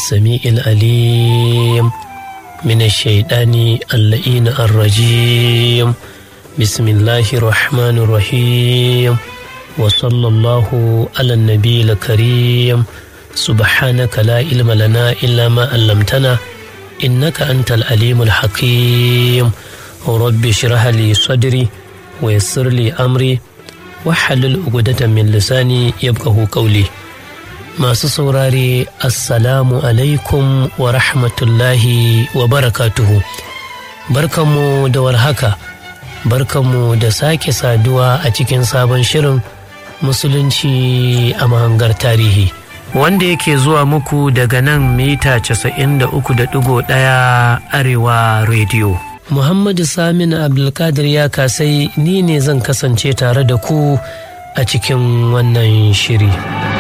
السميع العليم من الشيطان اللئين الرجيم بسم الله الرحمن الرحيم وصلى الله على النبي الكريم سبحانك لا علم لنا إلا ما علمتنا إنك أنت العليم الحكيم رب اشرح لي صدري ويسر لي أمري وحلل عقدة من لساني يبقه قولي masu saurare assalamu alaikum wa rahmatullahi wa barakatuhu barkanmu da warhaka barkanmu da sake saduwa a cikin sabon shirin musulunci a mahangar tarihi wanda yake zuwa muku daga nan mita 93.1 arewa rediyo muhammadu samin abdulkadir ya kasai ni ne zan kasance tare da ku a cikin wannan shiri.